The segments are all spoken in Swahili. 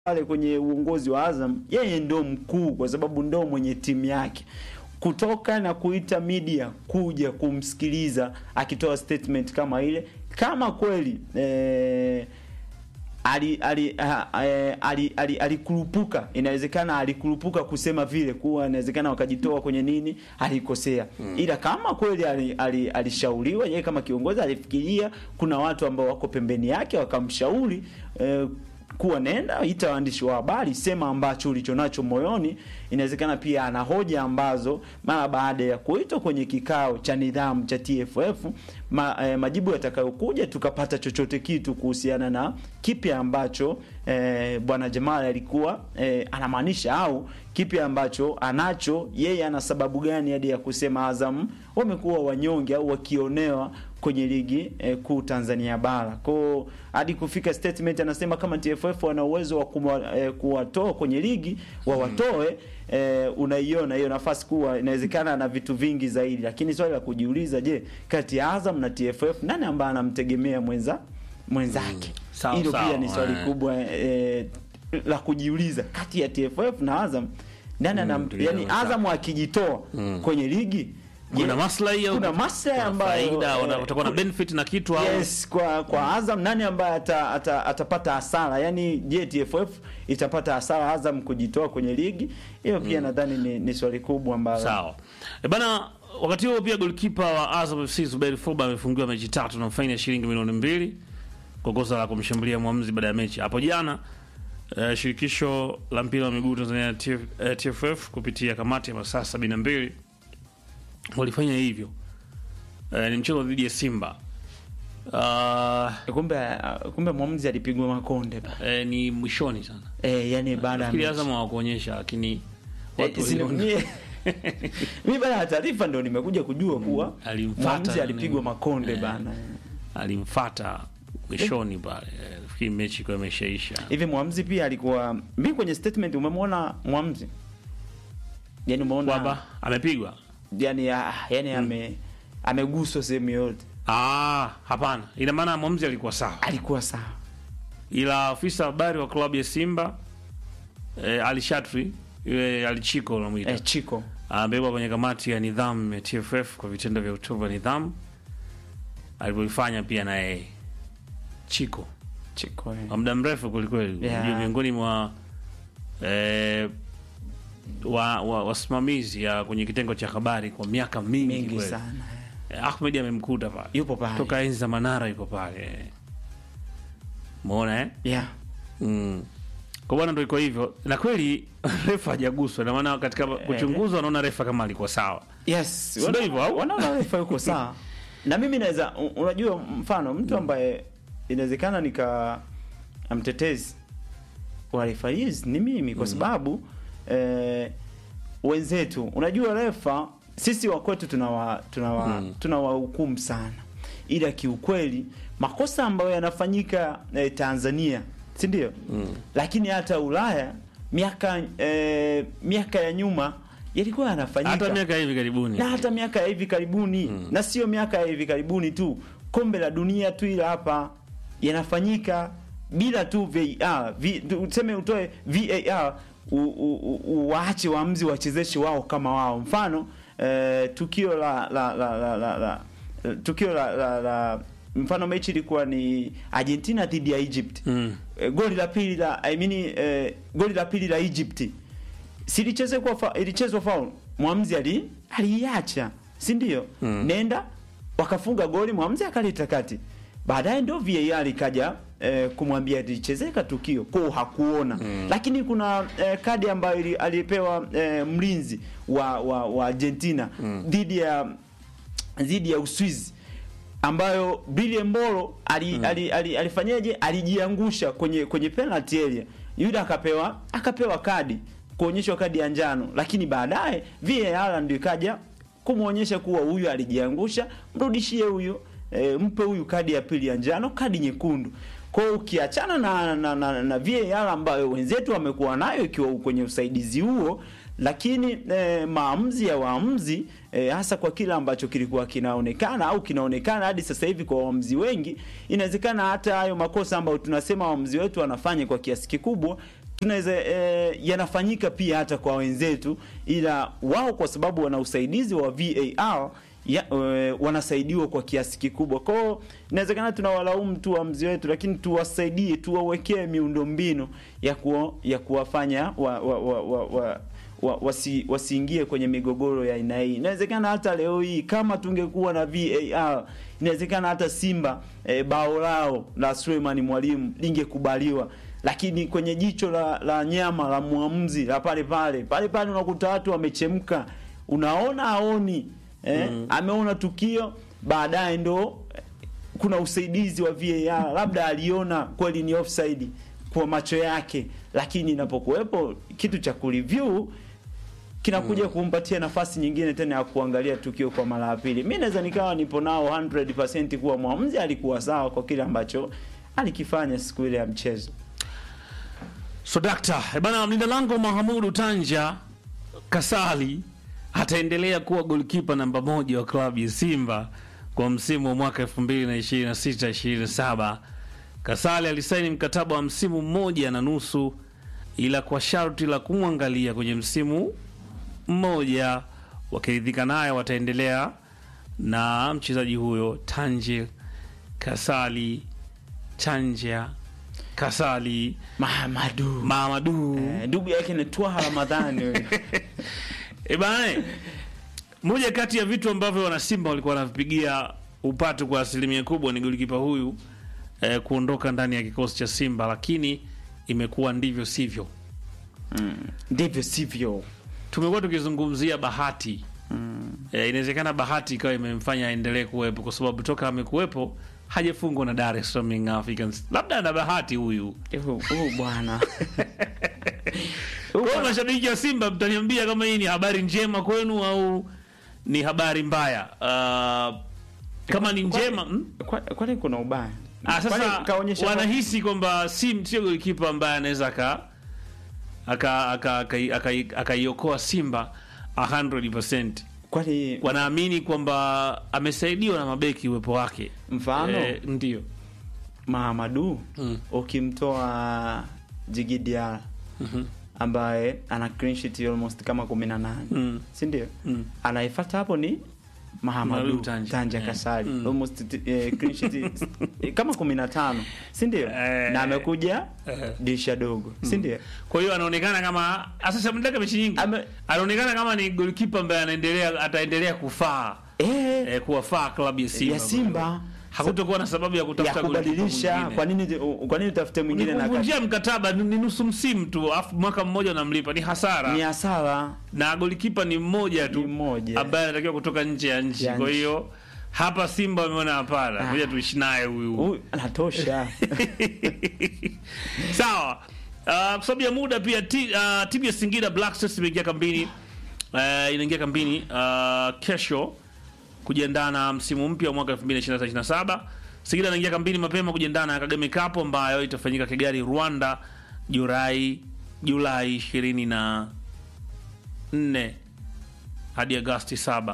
pale kwenye uongozi wa Azam, yeye ndo mkuu, kwa sababu ndo mwenye timu yake kutoka na kuita media kuja kumsikiliza akitoa statement kama ile, kama kweli eh, ali ali ali ali alikurupuka, inawezekana alikurupuka kusema vile, kuwa inawezekana wakajitoa kwenye nini, alikosea mm. Ila kama kweli alishauriwa ali, yeye kama kiongozi alifikiria, kuna watu ambao wako pembeni yake wakamshauri eh, kuwa nenda ita waandishi wa habari, sema ambacho ulichonacho moyoni. Inawezekana pia ana hoja ambazo mara baada ya kuitwa kwenye kikao cha nidhamu cha TFF ma, eh, majibu yatakayokuja tukapata chochote kitu kuhusiana na kipi ambacho eh, bwana Jamal alikuwa eh, anamaanisha au kipi ambacho anacho yeye, ana sababu gani hadi ya kusema Azam wamekuwa wanyonge au wakionewa kwenye ligi eh, kuu Tanzania bara. Kwa hadi kufika statement anasema kama TFF wana uwezo wa eh, kuwatoa kwenye ligi wawatoe. Eh, unaiona hiyo nafasi kuwa inawezekana na vitu vingi zaidi, lakini swali la kujiuliza, je, kati ya Azam na TFF nani ambaye anamtegemea mwenza mwenzake? Hilo mm, pia ni swali kubwa eh, la kujiuliza kati ya TFF na Azam nani anam, mm, yani Azam akijitoa mm. kwenye ligi kuna maslahi au kuna maslahi ambayo faida watakuwa na benefit na kitu au yes, kwa kwa Azam nani ambaye ata, ata, atapata hasara? Yani je, TFF itapata hasara Azam kujitoa kwenye ligi hiyo? Pia mm. nadhani ni, ni swali kubwa ambalo sawa. E bana, wakati huo pia goalkeeper wa Azam FC Zuberi Foba amefungiwa mechi tatu na faini ya shilingi milioni mbili kwa kosa la kumshambulia mwamuzi baada ya mechi hapo jana. Uh, shirikisho la mpira wa miguu Tanzania TF, uh, TFF kupitia kamati ya masaa sabini na mbili walifanya hivyo. Uh, ni mchezo dhidi ya Simba. Uh, kumbe kumbe mwamuzi alipigwa makonde ba. Uh, ni mwishoni sana. Eh, yani baada ya mechi. Azam hawakuonyesha lakini watu eh, mimi baada ya taarifa ndio nimekuja kujua kuwa mwamuzi alipigwa makonde eh, bana. Alimfuata mwishoni pale. Nafikiri mechi kwa imeshaisha. Hivi mwamuzi pia alikuwa mimi kwenye statement umemwona mwamuzi? Yaani umeona kwamba amepigwa yani yani hmm. ame ameguswa sehemu yote. Ah, hapana. Ina maana mwamuzi alikuwa sawa. Alikuwa sawa. Ila afisa habari wa klabu ya Simba eh, Alishatri yule Alichiko unamuita. Eh, Chiko. Amebebwa kwenye kamati ya nidhamu ya TFF kwa vitendo vya utovu wa nidhamu. Alipoifanya pia na yeye. Chiko. Chiko. Kwa muda mrefu kwelikweli. Yeah. Miongoni mwa eh, wa wasimamizi wa ya kwenye kitengo cha habari kwa miaka mingi, mingi sana. Ahmed amemkuta pale, yupo pale toka enzi za Manara, yuko pale, umeona eh? yeah. mm. Kwa bwana, ndio iko hivyo, na kweli refa hajaguswa, na maana katika kuchunguzwa wanaona refa kama alikuwa sawa. Yes, ndio hivyo, au wanaona refa yuko sawa. Na mimi naweza, unajua, mfano mtu ambaye inawezekana nika amtetezi wa refa hizi ni mimi kwa sababu Eh, wenzetu unajua, refa sisi wa kwetu tunawa tunawa hmm. tunawahukumu sana, ila kiukweli makosa ambayo yanafanyika eh, Tanzania si ndio? hmm. Lakini hata Ulaya miaka eh, miaka ya nyuma yalikuwa yanafanyika, hata miaka hivi karibuni, na hata miaka ya hivi karibuni hmm. na sio miaka ya hivi karibuni tu, kombe la dunia tu, ila hapa yanafanyika bila tu VAR, tuseme utoe VAR uwaache waamuzi wachezeshe wao kama wao. Mfano eh, tukio la la la, la, la, la tukio la, la, la mfano mechi ilikuwa ni Argentina dhidi ya Egypt mm. eh, goli la pili la I mean, eh, goli la pili la Egypt silichezwa fa, ilichezwa foul, mwamuzi ali aliacha, si ndio? mm. nenda wakafunga goli, mwamuzi akaleta kati, baadaye ndio VAR ikaja Eh, kumwambia lichezeka tukio kwa hakuona mm. Lakini kuna eh, kadi ambayo alipewa eh, mlinzi wa, wa, wa Argentina dhidi mm. ya dhidi ya Uswizi ambayo Billy Mbolo ali, mm. ali, ali, alifanyaje alijiangusha kwenye kwenye penalty area, yule akapewa akapewa kadi kuonyeshwa kadi ya njano, lakini baadaye VAR ndio ikaja kumwonyesha kuwa huyu alijiangusha, mrudishie huyu E, mpe huyu kadi ya pili ya njano, kadi nyekundu. Kwa hiyo ukiachana na, na, na, na VAR ambayo wenzetu wamekuwa nayo ikiwa kwenye usaidizi huo, lakini e, maamuzi ya waamuzi e, hasa kwa kile ambacho kilikuwa kinaonekana au kinaonekana hadi sasa hivi kwa waamuzi wengi, inawezekana hata hayo makosa ambayo tunasema waamuzi wetu wanafanya kwa kiasi kikubwa tunaweza eh, yanafanyika pia hata kwa wenzetu, ila wao kwa sababu wana usaidizi wa VAR ya, eh, wanasaidiwa kwa kiasi kikubwa. Kwa hiyo inawezekana tunawalaumu tu waamuzi wetu, lakini tuwasaidie, tuwawekee miundombinu ya kuwa, ya kuwafanya wa, wa, wa, wa, wa wa, wasi, wasiingie kwenye migogoro ya aina hii. Inawezekana hata leo hii kama tungekuwa na VAR, inawezekana hata Simba e, bao lao la Suleiman Mwalimu lingekubaliwa, lakini kwenye jicho la, la nyama la muamuzi la pale pale pale pale unakuta watu wamechemka, unaona aoni eh, ameona tukio baadaye ndo eh, kuna usaidizi wa VAR, labda aliona kweli ni offside kwa macho yake, lakini inapokuwepo kitu cha kureview kinakuja kumpatia nafasi nyingine tena ya kuangalia tukio kwa mara ya pili. Mimi naweza nikawa nipo nao 100% kuwa mwamuzi alikuwa sawa kwa kile ambacho alikifanya siku ile ya mchezo. So dakta, eh bana, mlinda lango Mahamudu Tanja Kasali ataendelea kuwa golkipa namba moja wa klabu ya Simba kwa msimu wa mwaka 2026-2027. Kasali alisaini mkataba wa msimu mmoja na nusu, ila kwa sharti la kumwangalia kwenye msimu mmoja. Wakiridhika naye, wataendelea na mchezaji huyo Tanje Kasali Tanja Kasali Mahamadu Mahamadu eh, ndugu yake ni Twaha Ramadhani huyo. E bana, moja kati ya vitu ambavyo wanasimba walikuwa wanavipigia upatu kwa asilimia kubwa ni golikipa huyu eh, kuondoka ndani ya kikosi cha Simba, lakini imekuwa ndivyo sivyo. ndivyo sivyo. Tumekuwa tukizungumzia bahati eh, inawezekana bahati ikawa imemfanya aendelee kuwepo, kwa sababu toka amekuwepo hajafungwa na Dar es Salaam Young Africans. Labda ana bahati huyu. Huyu huyu bwana Kwa hiyo mashabiki wa Simba, mtaniambia kama hii ni habari njema kwenu au ni habari mbaya. Uh, kama ni njema mm? Kwa- kwani kuna ubaya? Ah, sasa Kwani kaonyesha wanahisi kwamba si sio golikipa ambaye anaweza aka aka aka- aka- aka- akaiokoa Simba 100%. kwani Wanaamini kwamba amesaidiwa na mabeki uwepo wake. mfano Eh, ndio. Mahamadu Mm. ukimtoa Djigui Diarra Mhm. ambaye ana clean sheet almost kama 18 Mm. si ndio? Mm. Anayefuata hapo ni Mahamadu Mahamadu Tanja. Tanja Eh. Kasali Mm. almost eh, clean sheet eh, kama 15 si ndio? Eh. na amekuja Eh. dirisha dogo si ndio? Kwa hiyo anaonekana kama sasa mdaka mechi nyingi. Ame- Anaonekana kama ni golikipa ambaye anaendelea ataendelea kufaa Eh, eh, kuwafaa klabu ya Simba. ya Simba Hakutokuwa na sababu ya ya kutafuta golikipa kubadilisha. mwingine. Kwa nini kwa nini utafute mwingine na Nikuvunjia mkataba ni ni nusu msimu tu, afu mwaka mmoja unamlipa, ni hasara. ni hasara na golikipa ni mmoja tu Ni mmoja. ambaye anatakiwa kutoka nje ya nchi. Ya Kwa nchi. hiyo hapa Simba wameona hapana, Ah. ngoja tuishi naye huyu. huyu anatosha. Sawa. Uh, kwa sababu ya muda pia ti, uh, timu ya Singida Black Stars imeingia kambini uh, inaingia kambini uh, kesho kujiandaa na msimu mpya wa mwaka 2026-27. Singida inaingia kambini mapema kujiandaa na Kagame Cup ambayo itafanyika Kigali, Rwanda, Julai Julai 24 hadi Agosti 7.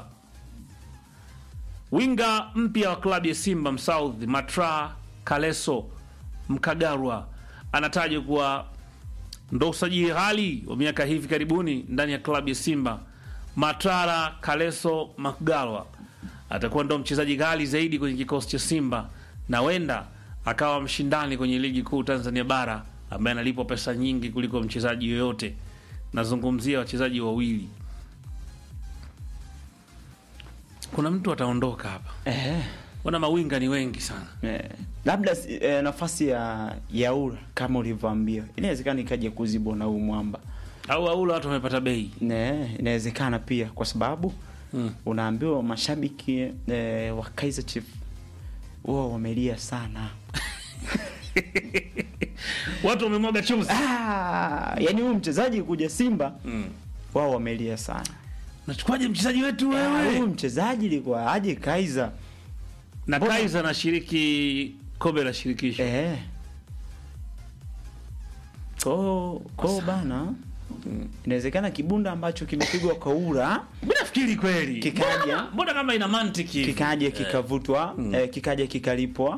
Winga mpya wa klabu ya Simba Msouth Matra Kaleso Mkagarwa anatajwa kuwa ndo usajili ghali wa miaka hivi karibuni ndani ya klabu ya Simba. Matara Kaleso Mkagarwa atakuwa ndo mchezaji ghali zaidi kwenye kikosi cha Simba na wenda akawa mshindani kwenye ligi kuu Tanzania bara ambaye analipwa pesa nyingi kuliko mchezaji yoyote. Nazungumzia wachezaji wawili. Kuna mtu ataondoka hapa, eh. wana mawinga ni wengi sana. Eh, labda si- eh, nafasi ya Yaura kama ulivyoambia inawezekana ikaja kuzibwa na huu mwamba au aula watu wamepata bei ne, inawezekana pia kwa sababu mm. unaambiwa mashabiki eh, wa Kaizer Chief wao wamelia sana watu wamemwaga chumvi ah, yani huyu mchezaji kuja Simba mm. wao wamelia sana nachukuaje mchezaji wetu Ah, wewe huyu mchezaji ilikuwa aje Kaizer na Mbona- Kaiza anashiriki kombe la shirikisho eh. ko ko bana inawezekana kibunda ambacho kimepigwa kwa ura mi nafikiri kweli Kikaja. Mbona- mbona kama ina mantiki hivi? kikaja kikavutwa eh, kikaja kikalipwa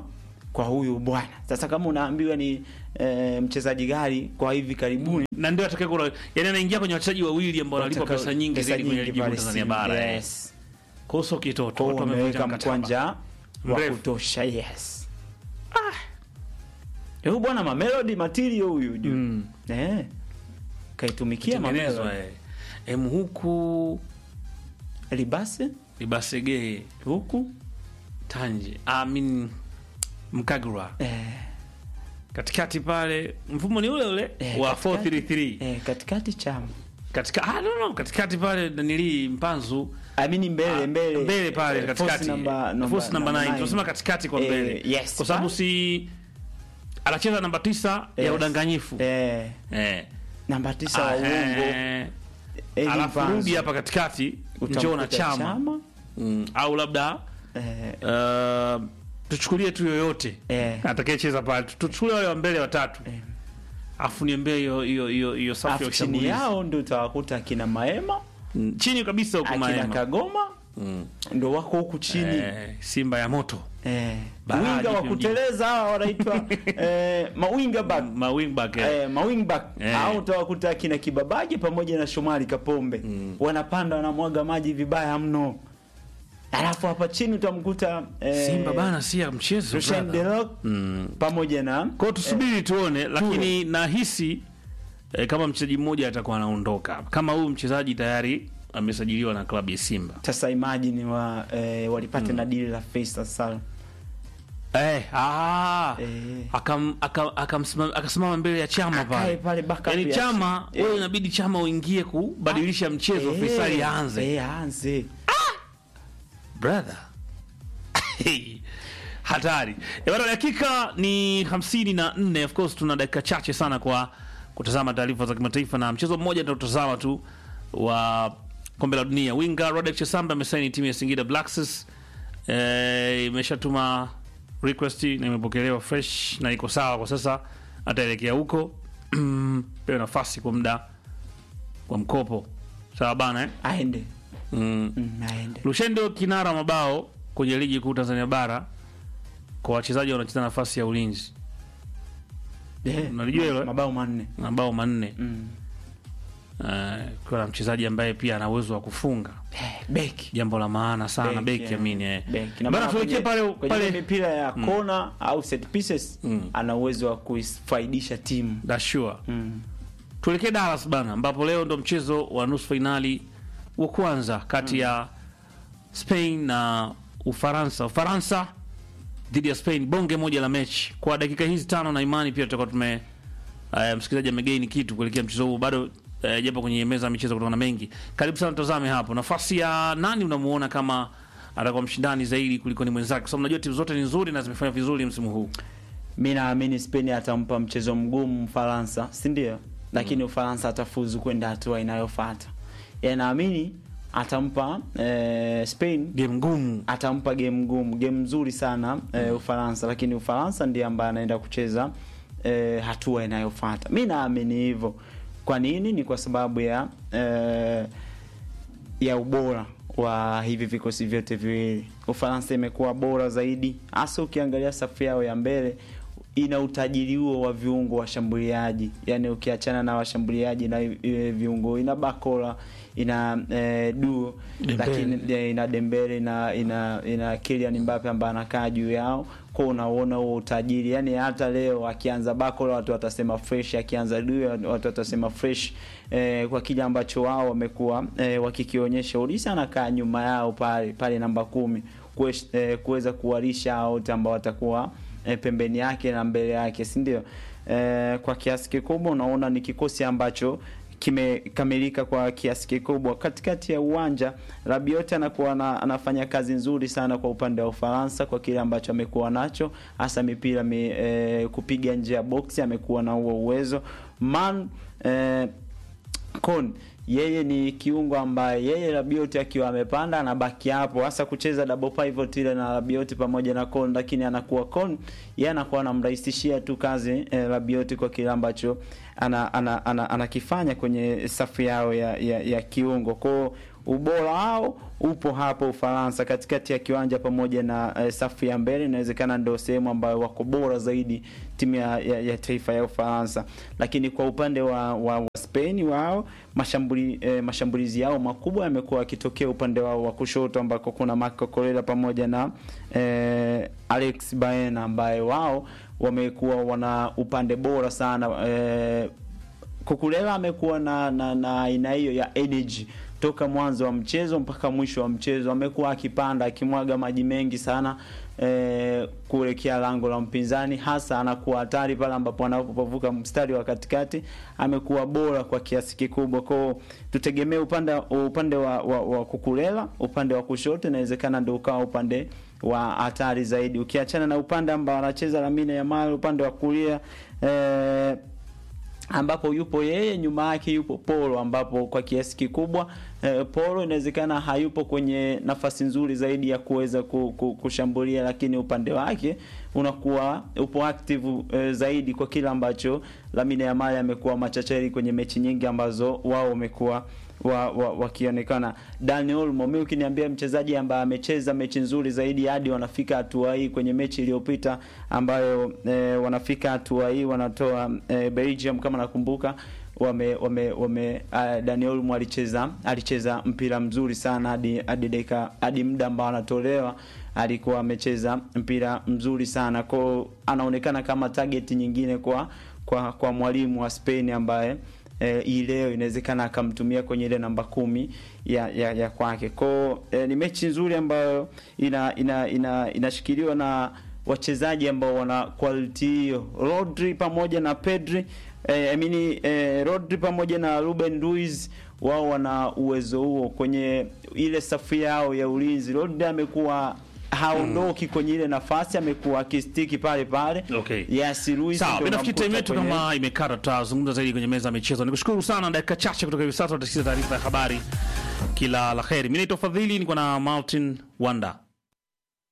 kwa huyu bwana. Sasa kama unaambiwa ni e, mchezaji gari kwa hivi karibuni na ndio atakaye kuna yani anaingia kwenye wachezaji wawili ambao wanalipwa wataka- pesa nyingi zaidi kwenye ligi kuu pale Tanzania Simba, bara eh. yes. Kwa hiyo sio kitoto Kwa hiyo watu wamevunja wameweka mkataba. mkwanja wa Mrefu. kutosha yes. Ah. Huyu bwana Mamelodi Matilio huyu juu. Mm. Eh. Kaitumikia Tengenezwa Mamelodi. eh. Em huku Libase Libasege huku Tanje I mean Mkagura eh, katikati pale mfumo ni ule ule Eh, wa katikati. 433 eh, katikati chama katika ah, no, no, katikati pale nanili Mpanzu amini mbele Ah, mbele mbele pale eh, katikati force number- number- force number number 9 nine. tunasema katikati kwa Eh, mbele yes, kwa sababu ba- si anacheza namba tisa ya Yes. udanganyifu eh, eh. namba tisa wa Ah, uongo eh. Eddie alafu Vanzo. rudi hapa katikati Utamkuta njoo na chama, Mm, au labda eh, uh, tuchukulie tu yoyote Eh. atakayecheza pale Tu- tuchukulie wale wa mbele watatu Eh. afu niambie hiyo hiyo hiyo hiyo safu ya afu chini ushambulizi yao ndio utawakuta akina Maema Mm, chini kabisa huko akina Maema Kagoma Mm. ndo wako huku chini eh, Simba ya moto eh, Baadhi winga wa pia kuteleza hawa wanaitwa eh, mawinga back ma wingback eh. eh, mawing back Eh. au utawakuta akina Kibabaje pamoja na Shomari Kapombe wanapanda wanamwaga maji vibaya mno, alafu hapa chini utamkuta eh, Simba bana si ya mchezo Rushain brother. Delok Mm. pamoja na Kwa hiyo tusubiri tuone, lakini nahisi eh, kama mchezaji mmoja atakuwa anaondoka, kama huyu mchezaji tayari amesajiliwa na klabu ya Simba. sasa imagine wa eh, walipata na dili la Faisal Salum Eh, ah, Eh. akam, akam, akamsimama- akasimama mbele ya chama Akae pale pale backup yani ya- chama Eh. wewe inabidi chama uingie kubadilisha mchezo Eh, Faisal aanze eh, aanze brother hatari e bana dakika ni hamsini na nne of course tuna dakika chache sana kwa kutazama taarifa za kimataifa na mchezo mmoja tunaotazama tu wa kombe la dunia winga Rodek Chesamba amesaini timu ya Singida Black Stars e, imeshatuma request na imepokelewa fresh na iko sawa kwa sasa ataelekea huko pewe nafasi kwa muda wa mkopo sawa bana eh? aende mm. mm, aende Lushendo kinara mabao kwenye ligi kuu Tanzania bara kwa wachezaji wanacheza nafasi ya ulinzi, Eh, Unalijua hilo, eh? mabao manne mabao manne mm. Eh, kwa na mchezaji ambaye pia ana uwezo wa kufunga, eh, beki jambo la maana sana Beki, beki yeah. amini eh. Beki. Na Bana maana tuelekee kwenye- pale kwenye pale mipira ya kona au set pieces Mm. ana uwezo wa kuifaidisha timu da sure. mm. Tuelekee Dallas bana, ambapo leo ndo mchezo wa nusu fainali wa kwanza kati ya Spain na Ufaransa. Ufaransa dhidi ya Spain, bonge moja la mechi. Kwa dakika hizi tano na imani pia tutakuwa tume uh, msikilizaji amegaini kitu kuelekea mchezo huu bado uh, japo kwenye meza ya michezo kutokana na mengi. Karibu sana, tazame hapo nafasi ya nani unamuona kama atakuwa mshindani zaidi kuliko ni mwenzake, kwa sababu unajua timu zote ni nzuri na zimefanya vizuri msimu huu. mi naamini Spain atampa mchezo mgumu Mfaransa, si ndio? Lakini Ufaransa atafuzu kwenda hatua inayofuata. Ya naamini atampa eh, Spain Game ngumu atampa game ngumu, game nzuri sana eh, Ufaransa, lakini Ufaransa ndiye ambaye anaenda kucheza eh, hatua inayofuata. Mi naamini hivyo. Kwa nini? Ni kwa sababu ya eh, ya ubora wa hivi vikosi vyote viwili. Ufaransa imekuwa bora zaidi, hasa ukiangalia safu yao ya mbele ina utajiri huo wa viungo washambuliaji, yani ukiachana na washambuliaji na e, viungo ina Bakola ina e, Duo Dembele. lakini e, ina Dembele ina ina, ina Kylian Mbappe ambaye anakaa juu yao, kwa unaona huo utajiri. Yani hata leo akianza Bakola watu watasema fresh, akianza Duo watu watasema fresh e, kwa kile ambacho wao wamekuwa e, wakikionyesha. Olisa anakaa nyuma yao pale pale namba kumi kuwez- eh, kuweza kuwalisha hao wote ambao watakuwa e, pembeni yake na mbele yake, si ndio? E, kwa kiasi kikubwa unaona ni kikosi ambacho kimekamilika kwa kiasi kikubwa. Katikati ya uwanja Rabiot anakuwa na, anafanya kazi nzuri sana kwa upande wa Ufaransa kwa kile ambacho amekuwa nacho, hasa mipira mi, e, kupiga nje ya boksi amekuwa na huo uwezo man e, Kon yeye ni kiungo ambaye yeye Rabiot akiwa amepanda anabaki hapo, hasa kucheza double pivot ile na Rabiot pamoja na Kon, lakini anakuwa Kon yeye anakuwa anamrahisishia tu kazi eh, Rabiot kwa kile ambacho anakifanya ana, ana, ana, ana kwenye safu yao ya, ya, ya kiungo kwao ubora wao upo hapo Ufaransa katikati ya kiwanja pamoja na eh, safu ya mbele. Inawezekana ndio sehemu ambayo wako bora zaidi timu ya, ya, ya taifa ya Ufaransa, lakini kwa upande wa, wa, wa Spain wao mashambuli, eh, mashambulizi yao makubwa yamekuwa yakitokea upande wao wa kushoto ambako kuna Marco Correa pamoja na eh, Alex Baena ambaye wao wamekuwa wana upande bora sana eh, Kukulela amekuwa na na na aina hiyo ya energy toka mwanzo wa mchezo mpaka mwisho wa mchezo, amekuwa akipanda akimwaga maji mengi sana e, kuelekea lango la mpinzani, hasa anakuwa hatari pale ambapo anapovuka mstari wa katikati. Amekuwa bora kwa kiasi kikubwa, kwao tutegemee upande upande wa, wa, wa Kukulela, upande wa kushoto inawezekana ndio ukawa upande wa hatari zaidi, ukiachana na upande ambao anacheza Lamine Yamal, upande wa kulia e, ambapo yupo yeye, nyuma yake yupo Polo, ambapo kwa kiasi kikubwa eh, Polo inawezekana hayupo kwenye nafasi nzuri zaidi ya kuweza kushambulia, lakini upande wake unakuwa upo active eh, zaidi kwa kile ambacho Lamine Yamal amekuwa machachari kwenye mechi nyingi ambazo wao wamekuwa wakionekana wa, wa Dani Olmo, mimi ukiniambia mchezaji ambaye amecheza mechi nzuri zaidi hadi wanafika hatua hii kwenye mechi iliyopita ambayo e, wanafika hatua hii wanatoa e, Belgium kama nakumbuka wame wame, wame uh, Dani Olmo alicheza alicheza mpira mzuri sana hadi hadi dakika hadi muda ambao anatolewa alikuwa amecheza mpira mzuri sana kwao, anaonekana kama target nyingine kwa kwa kwa mwalimu wa Spain ambaye hii e, leo inawezekana akamtumia kwenye ile namba kumi ya ya, ya kwake kwao. E, ni mechi nzuri ambayo ina ina ina inashikiliwa na wachezaji ambao wana quality hiyo, Rodri pamoja na Pedri e, I mean, e, Rodri pamoja na Ruben Ruiz wao wana uwezo huo kwenye ile safu yao ya ulinzi. Rodri amekuwa haondoki mm. kwenye ile nafasi, amekuwa akistiki pale pale. Okay. Yes, Luis. Sawa, bila fikiri time yetu kama imekata, tutazungumza zaidi kwenye meza ya michezo. Nikushukuru sana, dakika chache kutoka hivi sasa tutasikiza taarifa ya habari. Kila la kheri. Mimi naitwa Fadhili, niko na Martin Wanda.